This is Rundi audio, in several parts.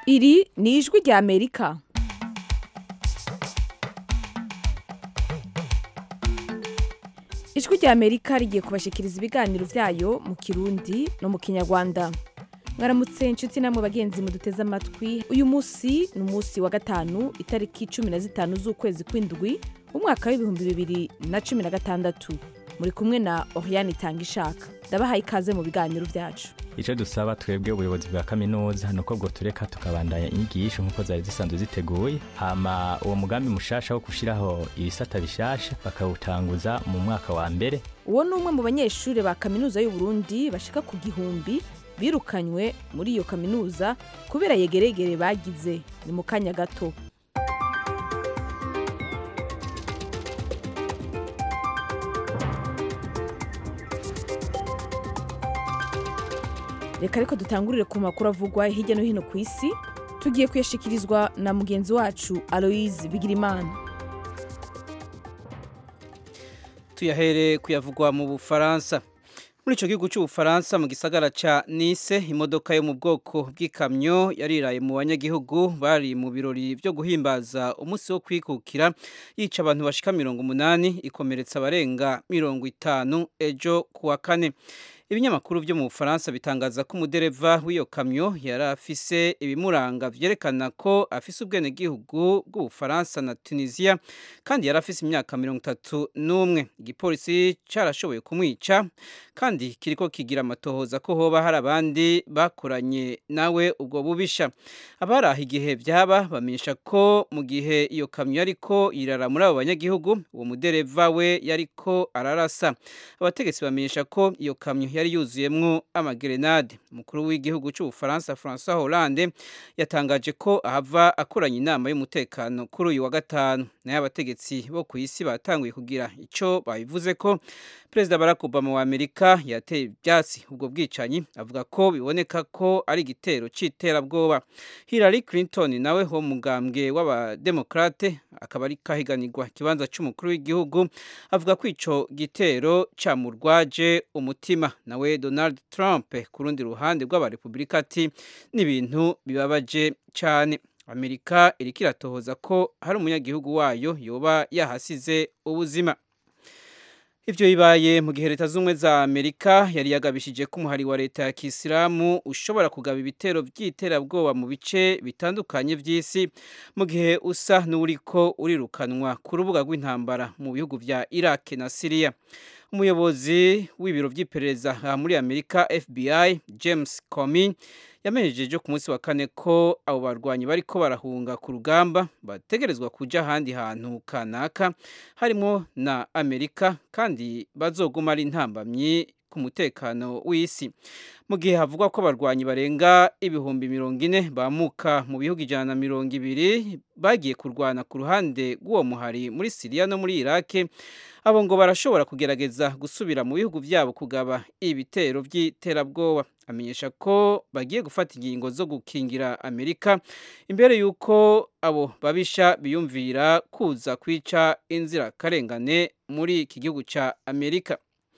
iri ni ijwi rya amerika ijwi rya amerika rigiye kubashikiriza ibiganiro byayo mu kirundi no mu kinyarwanda mwaramutse inshuti namwe bagenzi muduteze amatwi uyu munsi ni umunsi wa gatanu itariki cumi na zitanu z'ukwezi kw'indwi umwaka w'ibihumbi bibiri na cumi na gatandatu muri kumwe na oriane itanga ishaka ndabahaye ikaze mu biganiro byacu icyo dusaba twebwe ubuyobozi bwa kaminuza ni uko bwo tureka tukabandanya inyigisho nk'uko zari zisanzwe ziteguye hama uwo mugambi mushasha wo gushyiraho ibisata bishasha bakawutanguza mu mwaka wa mbere uwo ni umwe mu banyeshuri ba kaminuza y'u Burundi bashika ku gihumbi birukanywe muri iyo kaminuza kubera yegeregere bagize ni mu kanya gato reka ariko dutangurire ku makuru avugwa hirya no hino ku isi tugiye kuyashikirizwa na mugenzi wacu aloise bigirimana tuyahere kuyavugwa mu bufaransa muri icyo gihugu cy'ubufaransa mu gisagara cya nice imodoka yo mu bwoko bw'ikamyo yariraye mu banyagihugu bari mu birori byo guhimbaza umunsi wo kwikukira yica abantu bashika mirongo umunani ikomeretsa abarenga mirongo itanu ejo ku wa kane ibinyamakuru byo mu bufaransa bitangaza ko umudereva w'iyo kamyo yari afise ibimuranga vyerekana ko afise ubwenegihugu bw'ubufaransa na tunisiya kandi yari afise imyaka mirongo itatu n'umwe igipolisi carashoboye kumwica kandi kiriko kigira amatohoza ko hoba hari abandi bakoranye nawe ubwo bubisha abari aho igihe vyaba bamenyesha ko mu gihe iyo kamyo yariko irara muri abo banyagihugu uwo mudereva we yariko ararasa abategetsi bamenyesha ko iyo kamyo yari yuzuyemwo amagerenade umukuru w'igihugu cy'ubufaransa francois hollande yatangaje ko ahava akoranye inama y'umutekano kuri uyu wa gatanu nayo abategetsi bo ku isi batanguye kugira icyo babivuze ko perezida barack obama wa amerika yateye ibyatsi ubwo bwicanyi avuga ko biboneka ko ari igitero cy'iterabwoba hillary clinton nawe ho mugambwe w'abademokrate akaba ari kahiganirwa ikibanza cy'umukuru w'igihugu avuga ko ico gitero camurwaje umutima nawe donald trump ku rundi ruhande rw'abarepublika ati n'ibintu bibabaje cyane amerika iriko iratohoza ko hari umunyagihugu wayo yoba yahasize ubuzima ivyo bibaye mu gihe leta z'ubumwe za amerika yari yagabishije ko umuhari wa leta ya kisilamu ushobora kugaba ibitero vy'iterabwoba mu bice bitandukanye vy'isi mu gihe usa n'uriko urirukanwa ku rubuga rw'intambara mu bihugu vya iraq na siriya umuyobozi w'ibiro vy'iperereza muri amerika fbi james comey yamenyesheje ku munsi wa kane ko abo barwanyi bariko barahunga ku rugamba bategerezwa kuja ahandi hantu kanaka harimo na amerika kandi bazoguma ari intambamyi ku mutekano w'isi mu gihe havugwa ko abarwanyi barenga ibihumbi mirongo ine bamuka mu bihugu ijana na mirongo ibiri bagiye kurwana ku ruhande rw'uwo muhari muri siriya no muri irake abo ngo barashobora kugerageza gusubira mu bihugu byabo kugaba ibitero by'iterabwoba amenyesha ko bagiye gufata ingingo zo gukingira amerika imbere y'uko abo babisha biyumvira kuza kwica inzirakarengane muri iki gihugu cya amerika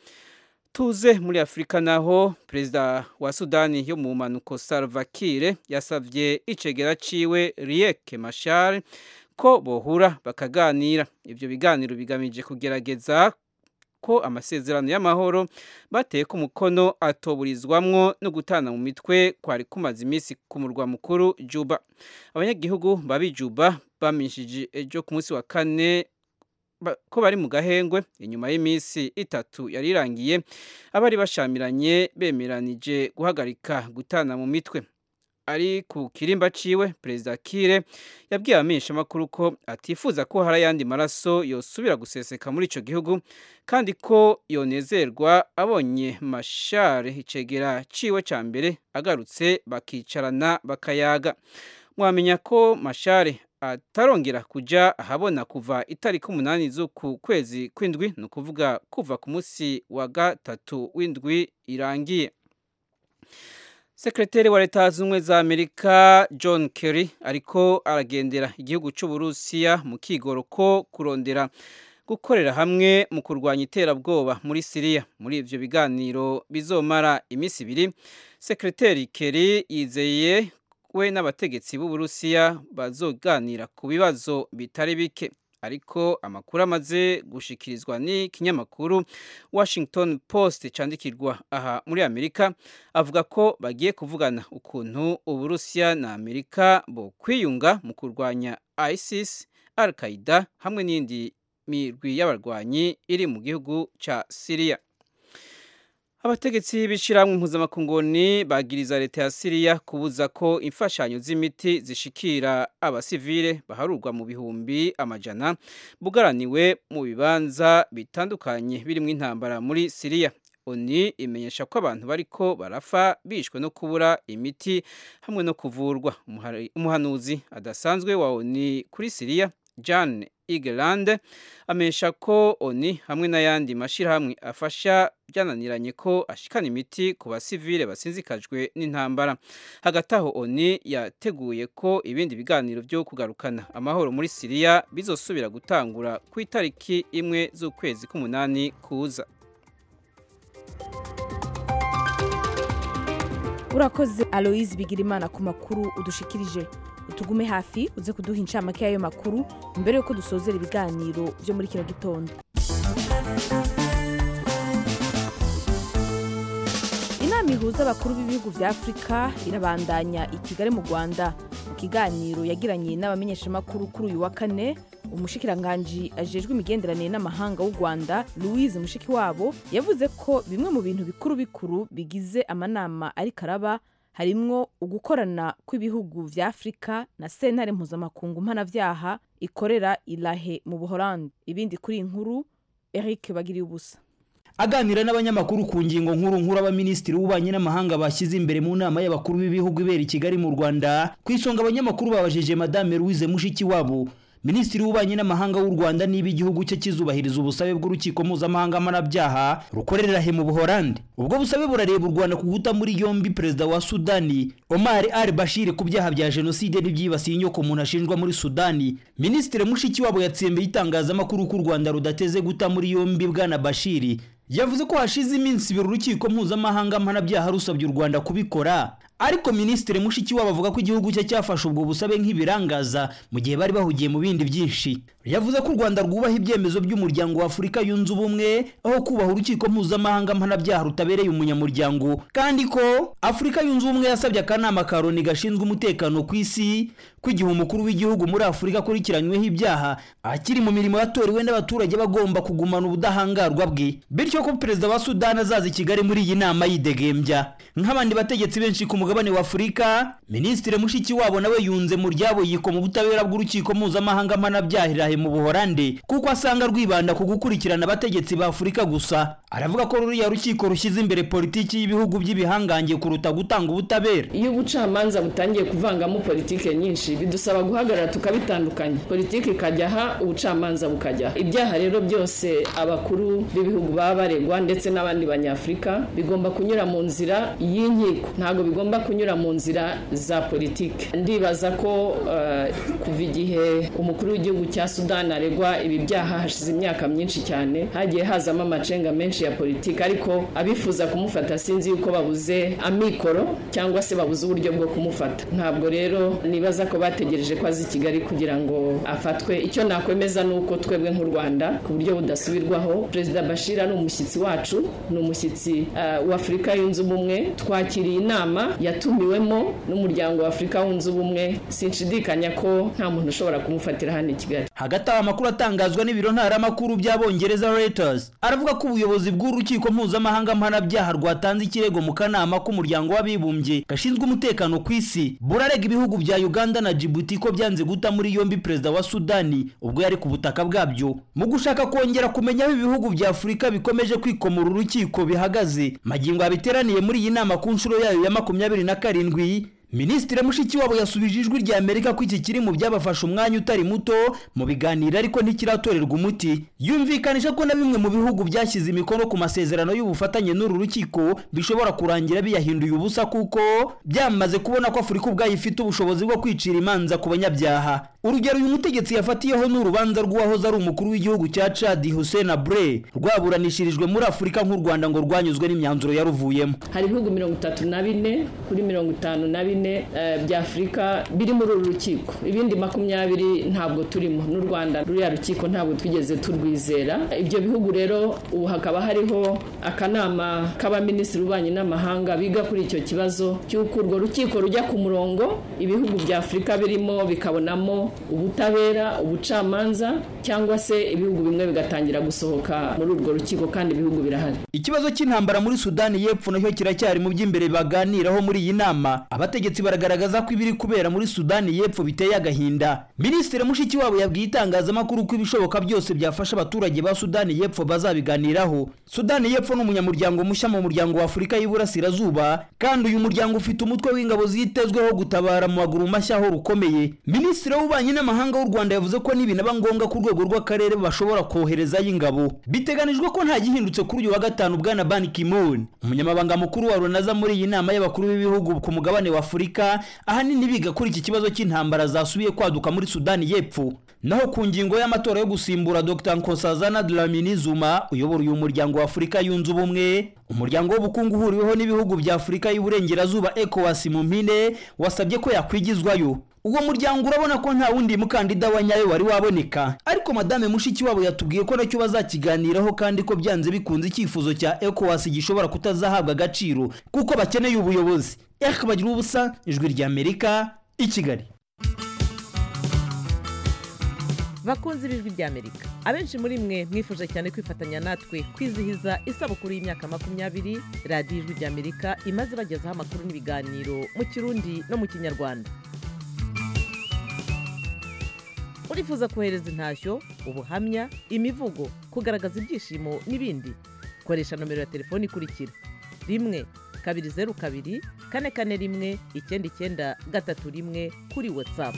tuze muri afurika naho perezida wa sudani yo mu mpanuko salva kiir yasabye icegera ciwe riek mashar ko bohura bakaganira ibyo biganiro bigamije kugerageza ko amasezerano y'amahoro bateye ku mukono atoburizwamwo no gutana mu mitwe kwari kumaze iminsi ku murwa mukuru juba abanyagihugu babi juba bamishije ejo ku munsi wa kane ko bari mu gahengwe inyuma y'iminsi itatu yari irangiye abari bashamiranye bemeranije guhagarika gutana mu mitwe ari ku kirimba ciwe perezida kire yabwiye abamenyeshamakuru ko atifuza ko hari ayandi maraso yosubira guseseka muri ico gihugu kandi ko yonezerwa abonye mashare icegera ciwe ca mbere agarutse bakicarana bakayaga mwamenya ko mashare atarongera kuja ahabona kuva itariki umunani z'uku kwezi kw'indwi ni ukuvuga kuva ku munsi wa gatatu w'indwi irangiye sekreteri wa leta z'ubumwe za amerika john kerry ariko aragendera igihugu cy'uburusiya mu kigoro ko kurondera gukorera hamwe mu kurwanya iterabwoba muri siriya muri ivyo biganiro bizomara iminsi ibiri sekreteri kerry yizeye we n'abategetsi b'uburusiya bazoganira ku bibazo bitari bike ariko amakuru amaze gushikirizwa n'ikinyamakuru washington post candikirwa aha muri amerika avuga ko bagiye kuvugana ukuntu uburusiya na amerika bo kwiyunga mu kurwanya isis al qaida hamwe n'indi mirwi y'abarwanyi iri mu gihugu ca siriya abategetsi b'ishyirahamwe impuzamakunguni bagiriza leta ya siriya kubuza ko imfashanyo z'imiti zishikira abasivile baharurwa mu bihumbi amajana bugaraniwe mu bibanza bitandukanye birimo intambara muri siriya oni imenyesha ko abantu bariko barafa bishwe no kubura imiti hamwe no kuvurwa umuhanuzi adasanzwe wa oni kuri siriya Jan Igeland amenyesha ko oni hamwe n'ayandi mashyirahamwe afasha byananiranye ko ashikana imiti ku basivile basinzikajwe n'intambara hagati aho oni yateguye ko ibindi biganiro byo kugarukana amahoro muri siriya bizosubira gutangura ku itariki imwe z'ukwezi k'umunani kuza urakoze aloise bigirimana ku makuru udushikirije utugume hafi uze kuduha incamake y'ayo makuru mbere y'uko dusozera ibiganiro byo muri kino gitondo inama ihuza abakuru b'ibihugu bya afurika irabandanya i kigali mu rwanda mu kiganiro yagiranye n'abamenyeshamakuru kuri uyu wa kane umushikiranganji ajejwe imigenderanire n'amahanga w'u rwanda louise mushikiwabo yavuze ko bimwe mu bintu bikuru bikuru bigize amanama ariko araba harimwo ugukorana kw'ibihugu vya afurika na sentare mpuzamakungu mpanavyaha ikorera ilahe mu buholandi ibindi kuri iyi nkuru eric bagiriye ubusa aganira n'abanyamakuru ku ngingo nkuru nkuru abaminisitiri w'ububanyi n'amahanga bashyize imbere mu nama y'abakuru b'ibihugu ibera i kigali mu rwanda ku isonga abanyamakuru babajije madame louise mushikiwabo minisitiri w'ububanyi n'amahanga w'u rwanda niba igihugu cye kizubahiriza ubusabe bw'urukiko mpuzamahanga mpanabyaha rukorera he mu buholandi ubwo busabe burareba u rwanda ku guta muri yombi perezida wa sudani omar al bashir ku byaha bya jenoside n'ibyibasiye inyoko umuntu ashinjwa muri sudani minisitiri mushikiwabo yatsembeye itangazamakuru ko u rwanda rudateze guta muri yombi bwana bashiri yavuze ko hashize iminsi ibiri urukiko mpuzamahanga mpanabyaha rusabye u rwanda kubikora ariko minisitiri mushikiwabo avuga ko igihugu cye cyafashe ubwo busabe nk'ibirangaza mu gihe bari bahugiye mu bindi byinshi yavuze ko u rwanda rwubaha ibyemezo by'umuryango wa afurika yunze ubumwe aho kubaha urukiko mpuzamahanga mpanabyaha rutabereye umunyamuryango kandi ko afurika yunze ubumwe yasabye akanama ka loni gashinzwe umutekano ku isi ko igihe umukuru w'igihugu muri afurika akurikiranyweho ibyaha akiri mu mirimo yatorewe n'abaturage bagomba kugumana ubudahangarwa bwe bityo ko perezida wa sudani azaza i kigali muri iyi nama yidegembya nk'abandi bategetsi benshi ku mugabane wa afurika minisitiri mushikiwabo nawe yunze mu ryabo yikoma ubutabera bw'urukiko mpuzamahanga mpanabyaha mu buholande kuko asanga rwibanda ku gukurikirana abategetsi ba afurika gusa aravuga ko ruriya rukiko rushyize imbere politiki y'ibihugu by'ibihangange kuruta gutanga ubutabera iyo ubucamanza butangiye kuvangamo politiki nyinshi bidusaba guhagarara tukabitandukanya politiki ikajya aha ubucamanza bukajya aha ibyaha rero byose abakuru b'ibihugu baba baregwa ndetse n'abandi banyafurika bigomba kunyura mu nzira y'inkiko ntabwo bigomba kunyura mu nzira za politiki ndibaza ko uh, kuva igihe umukuru w'igihugu cya sudani aregwa ibi byaha hashize imyaka myinshi cyane hagiye hazamo amacenga menshi ya politiki ariko abifuza kumufata sinzi yuko babuze amikoro cyangwa se babuze uburyo bwo kumufata ntabwo rero nibaza ko bategereje ko azi i kigali kugira ngo afatwe icyo nakwemeza ni uko twebwe nk'u rwanda ku buryo budasubirwaho perezida bashir ari umushyitsi wacu ni umushyitsi uh, w'afurika yunze ubumwe twakiriye inama yatumiwemo n'umuryango wa afurika wunze ubumwe sinshidikanya ko nta muntu ushobora kumufatira hano i kigali hagati aho amakuru atangazwa n'ibiro ntaramakuru by'abongereza Reuters aravuga ko ubuyobozi bw'urukiko mpuzamahanga mpanabyaha rwatanze ikirego mu kanama k'umuryango w'abibumbye gashinzwe umutekano ku isi burarega ibihugu bya uganda na djibouti ko byanze guta muri yombi perezida wa sudani ubwo yari ku butaka bwabyo mu gushaka kongera kumenya aho ibihugu bya afurika bikomeje kwikomora urukiko bihagaze magingo abiteraniye muri iyi nama ku nshuro yayo ya makumyabiri na karindwi minisitiri mushikiwabo yasubije ijwi rya amerika ko iki kiri mu byabafashe umwanya utari muto mu biganiro ariko ntikiratorerwa umuti yumvikanisha ko na bimwe mu bihugu byashyize imikono ku masezerano y'ubufatanye n'uru rukiko bishobora kurangira biyahinduye ubusa kuko byamaze kubona ko afurika ubwayo ifite ubushobozi bwo kwicira imanza ku banyabyaha urugero uyu mutegetsi yafatiyeho ni urubanza rw'uwahoze ari umukuru w'igihugu cya Chad Hussein Abre rwaburanishirijwe muri Afurika nk'u Rwanda ngo rwanyuzwe n'imyanzuro yaruvuyemo hari ibihugu mirongo itatu na bine kuri mirongo itanu na bine eh, bya afurika biri muri uru rukiko ibindi makumyabiri ntabwo turimo n'u rwanda ruriya rukiko ntabwo twigeze turwizera ibyo bihugu rero ubu hakaba hariho akanama k'abaminisitiri b'ububanyi n'amahanga biga kuri icyo kibazo cy'uko urwo rukiko rujya ku murongo ibihugu bya afurika birimo bikabonamo ubutabera ubucamanza cyangwa se ibihugu bimwe bigatangira gusohoka muri urwo rukiko kandi ibihugu birahari ikibazo cy'intambara muri Sudani y'Epfo nacyo kiracyari mu by'imbere baganiraho muri iyi nama abategetsi baragaragaza ko ibiri kubera muri Sudani y'Epfo biteye agahinda Minisitiri Mushikiwabo yabwiye itangazamakuru ko ibishoboka byose byafasha abaturage ba Sudani y'Epfo bazabiganiraho Sudani y'Epfo ni umunyamuryango mushya mu muryango wa Afurika y'Iburasirazuba kandi uyu muryango ufite umutwe w'ingabo zitezweho gutabara mu maguru mashya aho rukomeye Minisitiri w'ububanyi n'amahanga w'u Rwanda yavuze ko nibinaba ngombwa ku rwego rw'akarere bashobora koherezayo ingabo biteganijwe ko nta gihindutse kuri uyu wa gatanu bwana Ban Ki-moon umunyamabanga mukuru wa Runaza muri iyi nama y'abakuru b'ibihugu ku mugabane wa Afurika ahanini biga kuri iki kibazo cy'intambara zasubiye kwaduka muri Sudani y'Epfo naho ku ngingo y'amatora yo gusimbura Dr Nkosazana Dlamini Zuma uyobora uyu muryango wa Afurika yunze ubumwe umuryango w'ubukungu uhuriweho n'ibihugu bya Afurika y'Uburengerazuba ECOWAS mu mpine wasabye ko yakwigizwayo uwo muryango urabona ko nta wundi mukandida wa nyayo wari waboneka ariko madame Mushikiwabo yatubwiye ko nacyo bazakiganiraho kandi ko byanze bikunze icyifuzo cya ECOWAS gishobora kutazahabwa agaciro kuko bakeneye ubuyobozi Eric bagira ubusa ijwi rya Amerika i Kigali bakunze ibijwi ry'amerika abenshi muri mwe mwifuje cyane kwifatanya natwe kwizihiza isabukuru y'imyaka makumyabiri radiyo ijwi ry'amerika imaze bagezaho amakuru n'ibiganiro mu kirundi no mu kinyarwanda urifuza kohereza intashyo ubuhamya imivugo kugaragaza ibyishimo n'ibindi koresha nomero ya telefoni ikurikira rimwe kabiri zeru kabiri kane kane rimwe icyenda icyenda gatatu rimwe kuri watsapu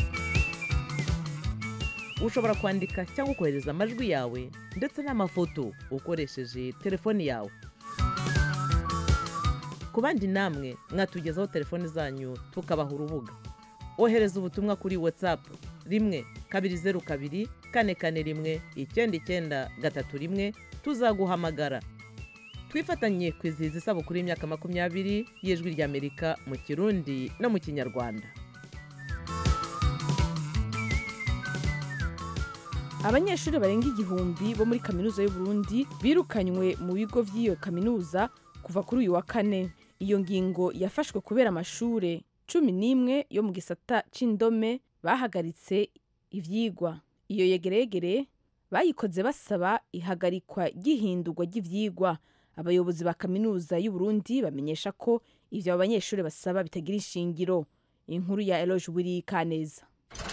ushobora kwandika cyangwa kohereza amajwi yawe ndetse n'amafoto ukoresheje telefoni yawe ku bandi namwe mwatugezaho telefoni zanyu tukabaha urubuga ohereza ubutumwa kuri watsapu rimwe kabiri zeru kabiri kane kane rimwe icyenda icyenda gatatu rimwe tuzaguhamagara twifatanye kwizihiza isabukuru y'imyaka makumyabiri y'ijwi ry'amerika mu kirundi no mu kinyarwanda abanyeshuri barenga igihumbi bo muri kaminuza y'u Burundi birukanywe mu bigo by'iyo kaminuza kuva kuri uyu wa kane iyo ngingo yafashwe kubera amashure cumi n'imwe yo mu gisata c'indome bahagaritse ivyigwa iyo yegeregere bayikoze basaba ihagarikwa ry'ihindurwa ry'ivyigwa abayobozi ba kaminuza y'u Burundi bamenyesha ko ivyo abo banyeshuri basaba bitagira ishingiro inkuru ya Eloge Wiri Kaneza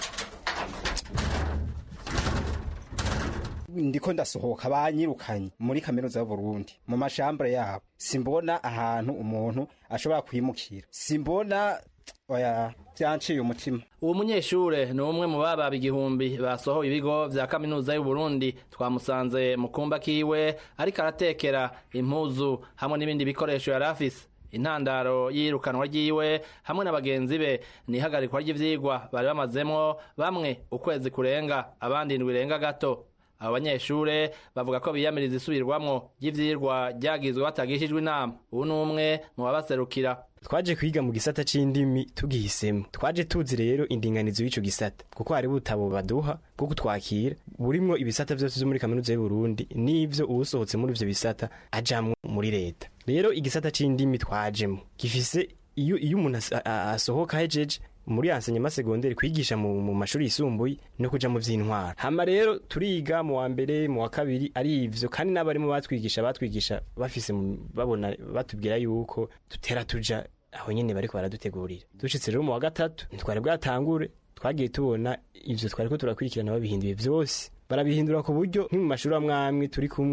ndiko ndasohoka banyirukanye muri kaminuza y'uburundi mu mashambure yabo simbona ahantu umuntu ashobora kwimukira simbona oya byanciye umutima uwo munyeshure ni umwe mu bababa igihumbi basohoye ibigo vya kaminuza y'uburundi twamusanze mu kumba kiwe ariko aratekera impuzu hamwe n'ibindi bikoresho yari afise intandaro y'irukanwa ryiwe hamwe na bagenzi be ni ihagarikwa ry'ivyigwa bari bamazemwo bamwe ukwezi kurenga abandi indwi irenga gato abo banyeshure bavuga ko biyamiriza isubirwamwo ry'ivyirwa ryagizwe batagishijwe inama ubu ni umwe mu babaserukira twaje kwiga mu gisata c'indimi tugihisemo twaje tuzi rero indinganizo y'ico gisata kuko hari butabo baduha bwo kutwakira burimwo ibisata vyose vyo muri kaminuza y'uburundi n'ivyo uwusohotse muri ivyo bisata ajamwo muri leta rero igisata c'indimi twajemo gifise iyo iyo umuntu asohoka hejeje muri enseignement secondaire kwigisha mu, mu mashuri yisumbuye no kuja mu vy'intwara hama rero turiga mu wa mbere mu wa kabiri ari ivyo kandi n'abarimo batwigisha batwigisha bafise babona batubwira yuko tutera tuja aho nyene bariko baradutegurira dushitse rero mu wa gatatu ntitwari bwatangure twagiye tubona ivyo twariko turakurikirana babihinduye vyose barabihindura ku buryo nki mu mashuri amwe amwe turi kumwe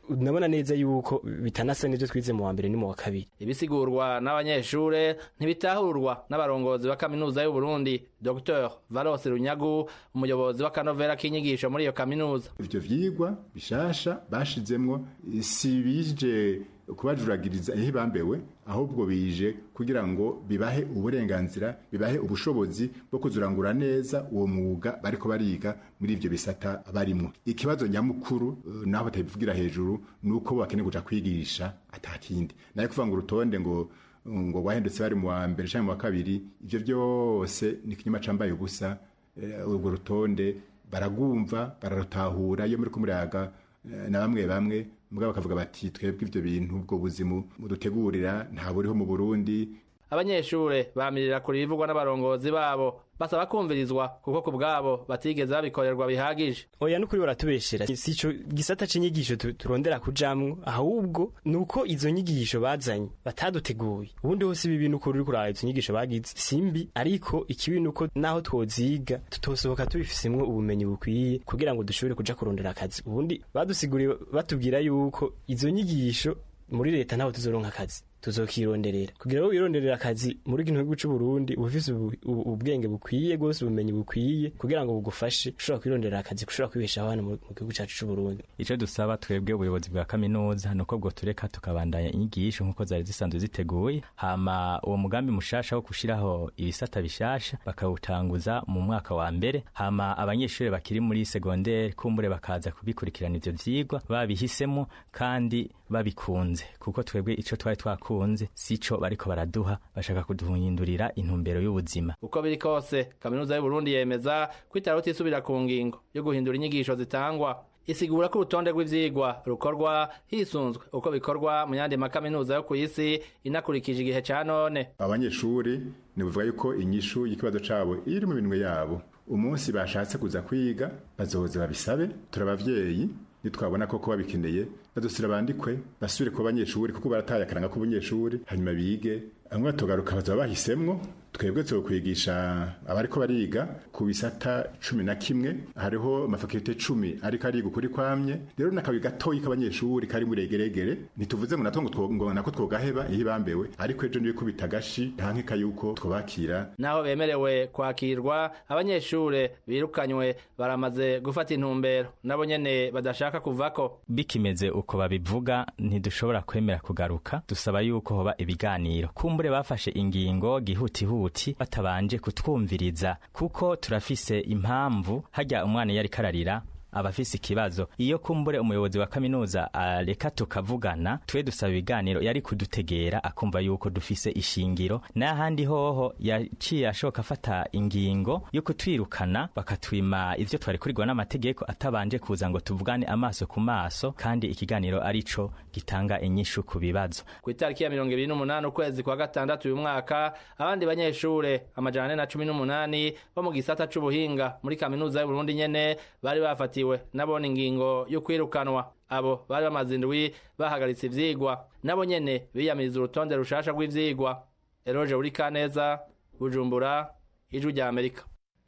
nabona neza yuko bitanasa n'ivyo twize mu wa mbere ni mu wa kabiri ibisigurwa n'abanyeshure ntibitahurwa n'abarongozi ba kaminuza y'u Burundi Dr Valos Runyagu umuyobozi w'akanovera k'inyigisho muri iyo kaminuza ivyo vyigwa bishasha bashizemwo si bije kubajuragiriza ihe bambewe ahubwo bije kugira ngo bibahe uburenganzira bibahe ubushobozi bwo kuzurangura neza uwo mwuga bariko bariga muri ivyo bisata barimwo ikibazo nyamukuru uh, naho batabivugira hejuru nuko bakeneye kuja kwigisha atakindi naye kuvuga ngo urutonde ngo ngo wahindutse bari mu wa mbere canke mu wa kabiri ivyo vyose ni ikinyuma cambaye ubusa urwo rutonde baragumva bararutahura iyo muri kumuraga na bamwe bamwe mugabo bakavuga bati twebwe ivyo bintu ubwo buzimu mudutegurira nta buriho mu Burundi abanyeshure bamirira kuri bivugwa n'abarongozi babo basaba kumvirizwa kuko ku bwabo batigeze babikorerwa bihagije oya n'ukuri baratubeshera si ico gisata c'inyigisho turondera kujamwo ahubwo nuko izo nyigisho bazanye bataduteguye ubundi hose ibi bintu ukuri uriko uraraba izo nyigisho bagize simbi ariko ikibi nuko naho twoziga tutosohoka tubifisemwo ubumenyi bukwiye kugira ngo dushobore kuja kurondera akazi ubundi badusiguriye batubwira yuko izo nyigisho muri leta ntaho tuzoronka akazi tuzokironderera kugira ngo wironderera akazi muri kino gihugu c'u Burundi ufise ubwenge bukwiye gose ubumenyi bukwiye kugira ngo bugufashe ushobora kwironderera akazi ushobora kwibeshaho hano mu gihugu cacu c'u Burundi ico dusaba twebwe ubuyobozi bwa kaminuza nuko bwo tureka tukabandanya inyigisho nkuko zari zisanzwe ziteguye hama uwo mugambi mushasha wo gushiraho ibisata bishasha bakawutanguza mu mwaka wa mbere hama abanyeshuri bakiri muri secondaire kumbure bakaza kubikurikirana ivyo vyigwa babihisemo kandi babikunze kuko twebwe ico twari twakunze sico bariko baraduha bashaka kuduhindurira intumbero y'ubuzima uko biri kose kaminuza y'u Burundi yemeza kwitara utisubira ku ngingo yo guhindura inyigisho zitangwa isigura ko urutonde rw'ivyigwa rukorwa hisunzwe uko bikorwa mu yandi makaminuza yo ku isi inakurikije igihe ca none abanyeshuri nibuvuga yuko inyishu y'ikibazo cabo iri mu minwe yabo umunsi bashatse kuza kwiga bazoza babisabe turabavyeyi nitwabona koko babikeneye badusira bandikwe basubire ku banyeshuri kuko barataye akaranga k'ubunyeshuri hanyuma bige bamwe batogaruka bazaba bahisemwo twebwe kwigisha abariko bariga ku bisata cumi na kimwe hariho amafakirite cumi ariko ariga ukuri kwamye rero n'akabi gatoyi k'abanyeshuri kari muri egeregere ntituvuze ngo natwo ngo nako twogaheba iyo bambewe ariko ejo niyo kubita agashi ntankeka yuko twobakira naho bemerewe kwakirwa abanyeshure birukanywe baramaze gufata intumbero nabo nyene badashaka kuvako bikimeze uko babivuga ntidushobora kwemera kugaruka dusaba yuko hoba ibiganiro kumbure bafashe ingingo gihutihuti huti batabanje kutwumviriza kuko turafise impamvu hajya umwana yari kararira abafise ikibazo iyo kumbure umuyobozi wa kaminuza areka tukavugana twe dusaba ibiganiro yari kudutegera akumva yuko dufise ishingiro n'ahandi hoho yaciye ashoka afata ingingo yo kutwirukana bakatwima ivyo twari kurigwa n'amategeko atabanje kuza ngo tuvugane amaso ku maso kandi ikiganiro arico gitanga inyishu ku bibazo ku itariki ya mirongo ibiri n'umunani ukwezi kwa gatandatu uyu mwaka abandi banyeshure amajana ane na cumi n'umunani bo mu gisata c'ubuhinga muri kaminuza y'uburundi nyene bari bafatiye bafatiwe nabona ingingo yo kwirukanwa abo bari bamaze indwi bahagaritse ivyigwa nabo nyene biyamiriza urutonde rushasha rw'ivyigwa eroje uri kaneza bujumbura ijwi rya amerika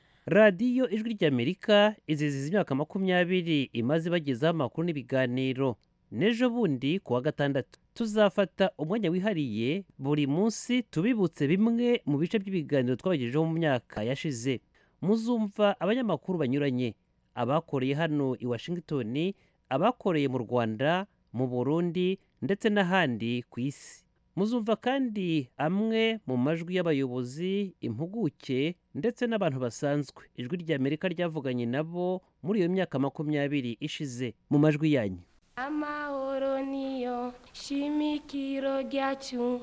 radiyo ijwi ry'amerika iziziza imyaka makumyabiri imaze bagezaho amakuru n'ibiganiro n'ejo bundi ku wa gatandatu tuzafata umwanya wihariye buri munsi tubibutse bimwe mu bice by'ibiganiro twabagejejeho mu myaka yashize muzumva abanyamakuru banyuranye abakoreye hano i washington abakoreye mu rwanda mu burundi ndetse n'ahandi ku isi muzumva kandi amwe mu majwi y'abayobozi impuguke ndetse n'abantu basanzwe ijwi ry'amerika ryavuganye nabo muri iyo myaka makumyabiri ishize mu majwi yanyu amahoro niyo shimikiro ryacu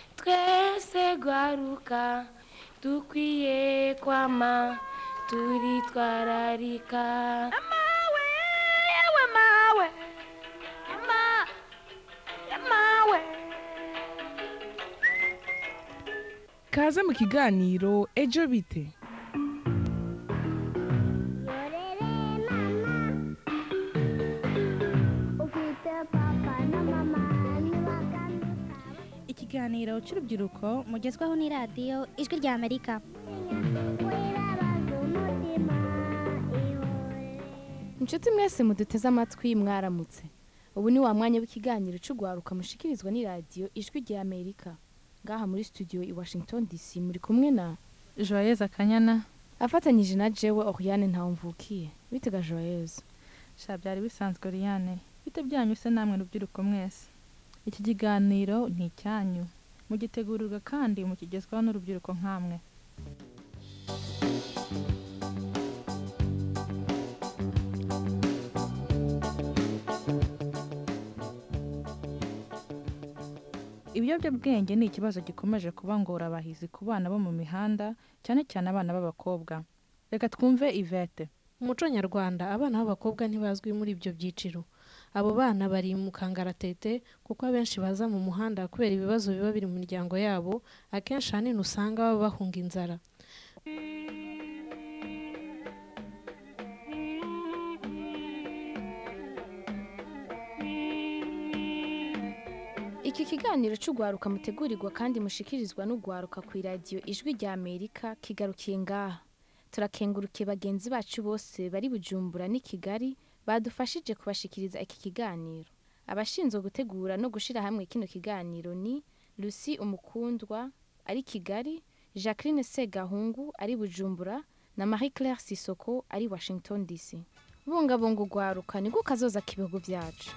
twese rwaruka dukwiye kwama turitwararika amawe yewe mawe ema emawe kaze mu kiganiro ejo bite ikiganiro cy'urubyiruko mugezwaho n'iradiyo ijwi rya amerika inshuti mwese muduteze amatwi mwaramutse ubu ni wa mwanya w'ikiganiro cy'ugwaruka mushikirizwa n'iradiyo ijwi rya amerika ngaha muri studio i washington dc muri kumwe na joyeuse akanyana afatanyije na jewe oriane ntawumvukiye bitega joyeuse sha byari bisanzwe Oriane bite byanyu se namwe rubyiruko mwese iki kiganiro ni icyanyu mugitegurirwa kandi mukigezwaho n'urubyiruko nk'amwe ibiyobyabwenge ni ikibazo gikomeje kuba ngorabahizi ku bana bo mu mihanda cyane cyane abana b'abakobwa reka twumve ivete mu muco nyarwanda abana b'abakobwa ntibazwi muri ibyo byiciro abo bana bari mu kangaratete kuko abenshi baza mu muhanda kubera ibibazo biba biri mu miryango yabo akenshi ahanini usanga baba bahunga inzara iki kiganiro cy'ugwaruka mutegurirwa kandi mushikirizwa n'ugwaruka ku iradiyo ijwi rya amerika kigarukiye ngaha turakengurukiye bagenzi bacu bose bari bujumbura n'i kigali badufashije kubashikiriza iki kiganiro abashinzwe gutegura no gushyira hamwe kino kiganiro ni lucy umukundwa ari kigali jacqueline segahungu ari bujumbura na marie claire sisoko ari washington dc bungabunga ugwaruka niko kazoza k'ibihugu byacu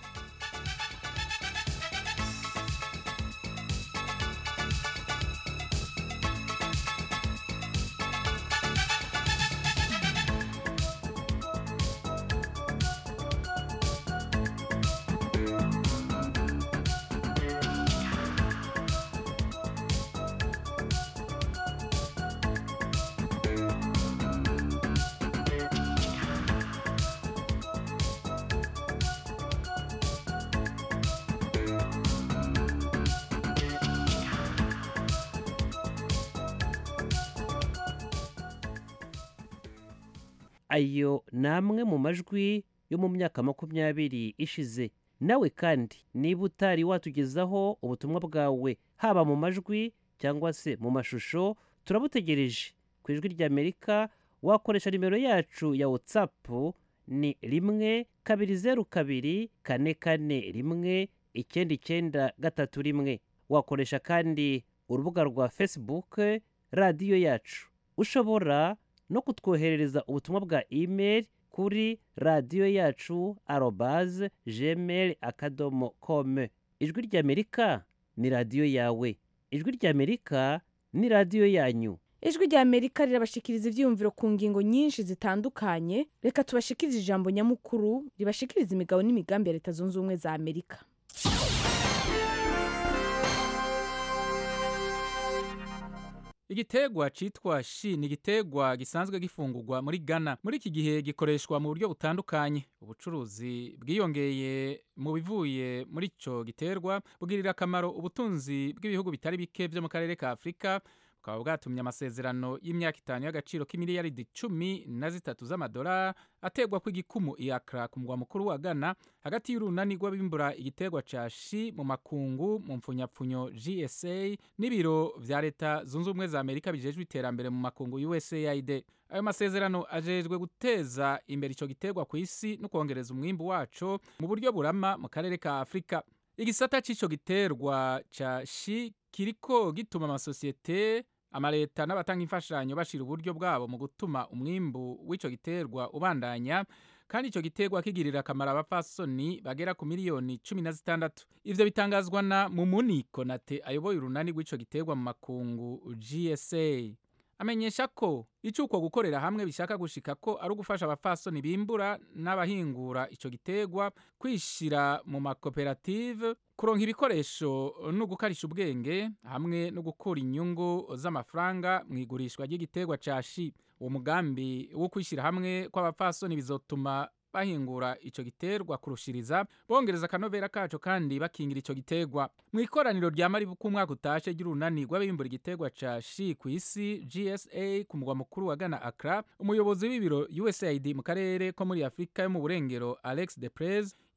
ayo ni amwe mu majwi yo mu myaka makumyabiri ishize nawe kandi niba utari watugezaho ubutumwa bwawe haba mu majwi cyangwa se mu mashusho turabutegereje ku ijwi ry'amerika wakoresha nimero yacu ya watsapu ni rimwe kabiri zeru kabiri kane kane rimwe icyenda icyenda gatatu rimwe wakoresha kandi urubuga rwa fesibuke radiyo yacu ushobora no kutwoherereza ubutumwa bwa imeri kuri radiyo yacu arobaze gmail akadomo kome ijwi ry'amerika ni radiyo yawe ijwi ry'amerika ni radiyo yanyu ijwi rya amerika rirabashikiriza ibyiyumviro ku ngingo nyinshi zitandukanye reka tubashikirize ijambo nyamukuru ribashikiriza imigabo n'imigambi ya leta zunze ubumwe za amerika Igitegwa citwa shi ni igitegwa gisanzwe gifungurwa muri Ghana. Muri iki gihe gikoreshwa mu buryo butandukanye. Ubucuruzi bwiyongeye mu bivuye muri ico giterwa bugirira akamaro ubutunzi bw'ibihugu bitari bike vyo mu karere ka Afrika bukaba bwatumye amasezerano y'imyaka itanu y'agaciro k'imiliyaridi cumi na zitatu z'amadolari ategwa kw'igikumu i Accra ku mugwa mukuru wa Ghana hagati y'urunani rw'abimbura igiterwa ca shi mu makungu mu mpfunyapfunyo GSA n'ibiro vya leta zunze ubumwe za Amerika bijejwe iterambere mu makungu USAID ayo masezerano ajejwe guteza imbere ico giterwa ku isi no kongereza umwimbu waco mu buryo burama mu karere ka Afrika igisata c'ico giterwa ca shi kiriko gituma amasosiyete amaleta n'abatanga imfashanyo bashira uburyo bwabo mu gutuma umwimbu w'ico giterwa ubandanya kandi ico giterwa kigirira akamaro abapfasoni bagera ku miliyoni cumi na zitandatu ivyo bitangazwa na mumuni konate ayoboye urunani rw'ico giterwa mu makungu gsa amenyesha ko ico uko gukorera hamwe bishaka gushika ko ari ugufasha abapfasoni bimbura n'abahingura ico giterwa kwishira mu makoperative kuronka ibikoresho no gukarisha ubwenge hamwe no gukura inyungu z'amafaranga mu igurishwa ry'igiterwa ca shi uwo mugambi wo kwishyira hamwe kw'abapfasoni bizotuma bahingura ico giterwa kurushiriza bongereza akanovera kaco kandi bakingira ico giterwa mu ikoraniro rya maribu k'umwaka utashe ry'urunani rw'abimbura igiterwa ca shi ku isi gsa ku mugwa mukuru wa ghana accra umuyobozi w'ibiro usaid mu karere ko muri afurika yo mu burengero alex de prez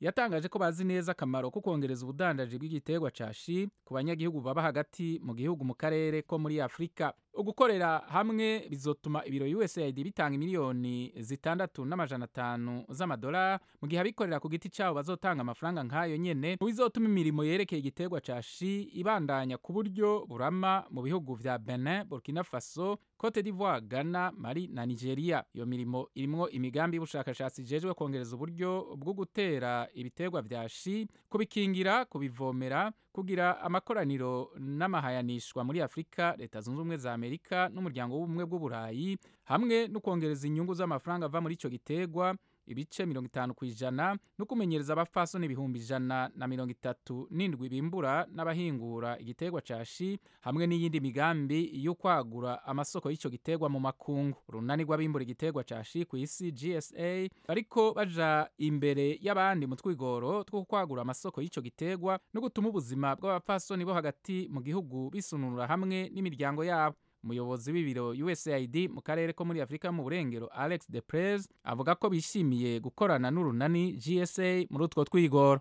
yatangaje ko bazi neza akamaro ko kongereza ubudandaji bw'igiterwa ca shi ku banyagihugu baba hagati mu gihugu mu karere ko muri afurika ugukorera hamwe bizotuma ibiro usaid bitanga miliyoni zitandatu n'amajana atanu z'amadolari mu gihe abikorera ku giti cyabo bazotanga amafaranga nk'ayo nyene mu bizotuma imirimo yerekeye igiterwa ca shi ibandanya ku buryo burama mu bihugu vya benin burkina faso cote d'ivoire ghana mali na nigeria iyo mirimo irimwo imigambi y'ubushakashatsi ijejwe kongereza uburyo bwo gutera ibiterwa vya shi kubikingira kubivomera kugira amakoraniro n'amahayanishwa muri afurika leta zunze ubumwe za amerika n'umuryango w'ubumwe bw'uburayi hamwe no kongereza inyungu z'amafaranga ava muri ico giterwa ibice mirongo itanu ku ijana no kumenyereza abapfasoni ibihumbi ijana na mirongo itatu n'indwi bimbura n'abahingura igiterwa ca shi hamwe n'iyindi migambi yo kwagura amasoko y'ico giterwa mu makungu urunani rw'abimbura igiterwa ca shi ku isi gsa bariko baja imbere y'abandi mu twigoro two kwagura amasoko y'ico giterwa no gutuma ubuzima bw'abapfasoni bo hagati mu gihugu bisununura hamwe n'imiryango yabo umuyobozi w'ibiro usaid mu karere ko muri afurika mu burengero alex de prez avuga ko bishimiye gukorana n'urunani gsa muri utwo twigoro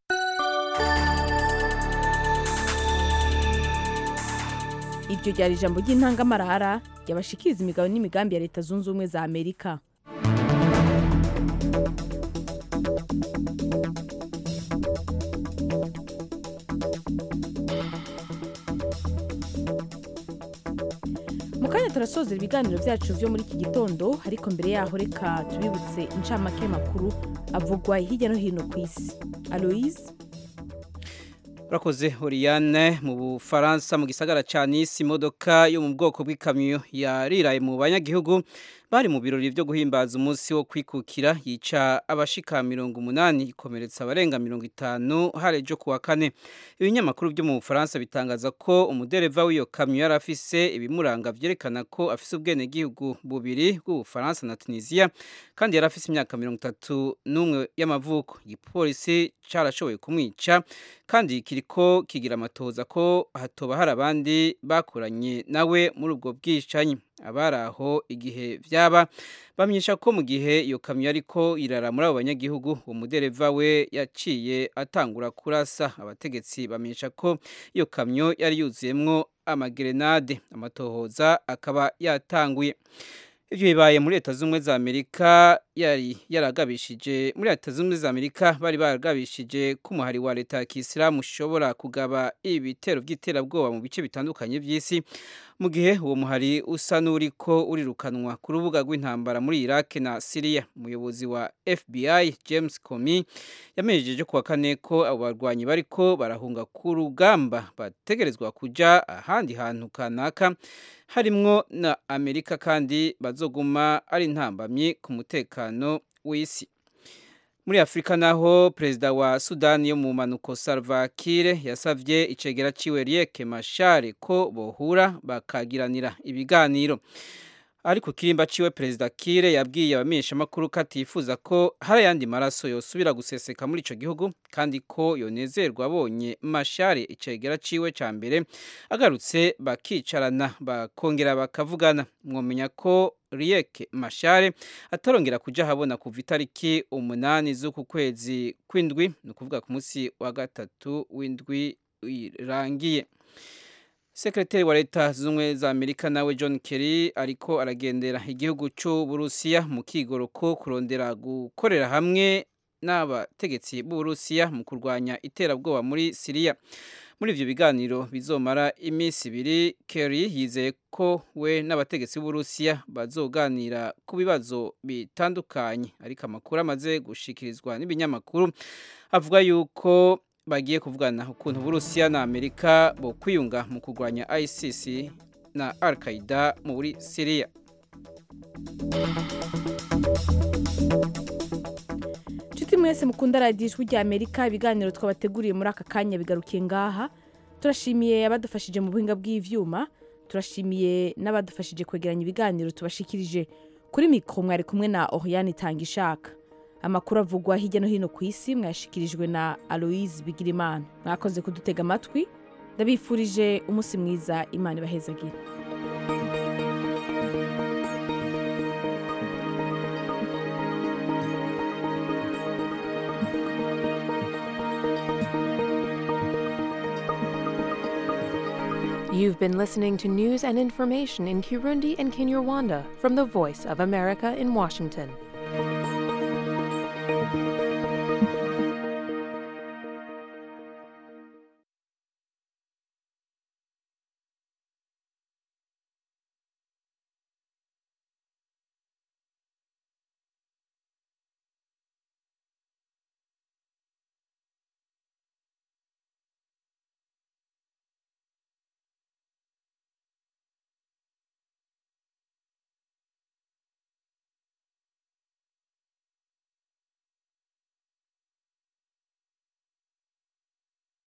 iryo ryari ijambo ry'intangamarara ryabashikiriza imigabo n'imigambi ya leta zunze ubumwe za amerika mu kanya turasozera ibiganiro byacu byo muri iki gitondo ariko mbere yaho reka tubibutse incamake makuru avugwa hirya no hino ku isi aloise urakoze Oriane mu bufaransa mu gisagara ca Nice imodoka yo mu bwoko bw'ikamyo yariraye mu banyagihugu bari mu birori byo guhimbaza umunsi wo kwikukira yica abashika mirongo umunani ikomeretsa abarenga mirongo itanu harejo kuwa kane ibinyamakuru byo mu bufaransa bitangaza ko umudereva w'iyo kamyo yari afise ibimuranga vyerekana ko afise ubwenegihugu bubiri bw'ubufaransa na tunisiya kandi yari afise imyaka mirongo itatu n'umwe y'amavuko igipolisi carashoboye kumwica kandi kiriko kigira amatoza ko hatoba hari abandi bakoranye nawe muri ubwo bwicanyi abari aho igihe vyaba bamyesha ko mu gihe iyo kamyo ariko irara muri abo banyagihugu uwo mudereva we yaciye atangura kurasa abategetsi bamenyesha ko iyo kamyo yari yuzuyemwo amagerenade amatohoza akaba yatanguye ivyo bibaye muri leta z'ubumwe za amerika yari yaragabishije muri leta z'ubumwe za amerika bari baragabishije ko umuhari wa leta ya kisilamu ushobora kugaba ibitero by'iterabwoba mu bice bitandukanye by'isi mu gihe uwo muhari usa n'uriko urirukanwa ku rubuga rw'intambara muri iraq na siriya umuyobozi wa fbi james comey yamenyesheje kuwa kane ko abo barwanyi bariko barahunga ku rugamba bategerezwa kuja ahandi hantu kanaka harimwo na amerika kandi bazoguma ari intambamyi ku mutekano w'isi muri afurika naho perezida wa sudani yo mu mpanuko salva kiir yasavye icegera ciwe riek mashare ko bohura bakagiranira ibiganiro ariko kirimba ciwe perezida kire yabwiye abamenyeshamakuru ko atifuza ko hari ayandi maraso yosubira guseseka muri ico gihugu kandi ko yonezerwa abonye mashare icegera ciwe ca mbere agarutse bakicarana bakongera bakavugana mwomenya ko Riek Mashare atarongera kuja habona kuva itariki umunani z'uku kwezi kw'indwi ni ukuvuga ku munsi wa gatatu w'indwi irangiye sekretari wa leta z'ubumwe za amerika nawe john kerry ariko aragendera igihugu cy'uburusiya mu kigoro ko kurondera gukorera hamwe n'abategetsi b'uburusiya mu kurwanya iterabwoba muri siriya muri ivyo biganiro bizomara iminsi ibiri kerry yizeye ko we n'abategetsi b'uburusiya bazoganira ku bibazo bitandukanye ariko amakuru amaze gushikirizwa n'ibinyamakuru avuga yuko bagiye kuvugana ukuntu Burusiya na Amerika bo kwiyunga mu kurwanya ISIS na Al-Qaeda muri Syria. Nshuti mwese mukunda radiyo ijwi rya Amerika ibiganiro twabateguriye muri aka kanya bigarukiye ngaha turashimiye abadufashije mu buhinga bw'ivyuma turashimiye n'abadufashije kwegeranya ibiganiro tubashikirije kuri mikoro mwari kumwe na Oriane Tangishaka amakuru avugwa hirya no hino ku isi mwashikirijwe na aloise bigirimana mwakoze kudutega amatwi ndabifurije umunsi mwiza imana ibahezagire You've been listening to news and information in Kirundi and Kinyarwanda from the Voice of America in Washington.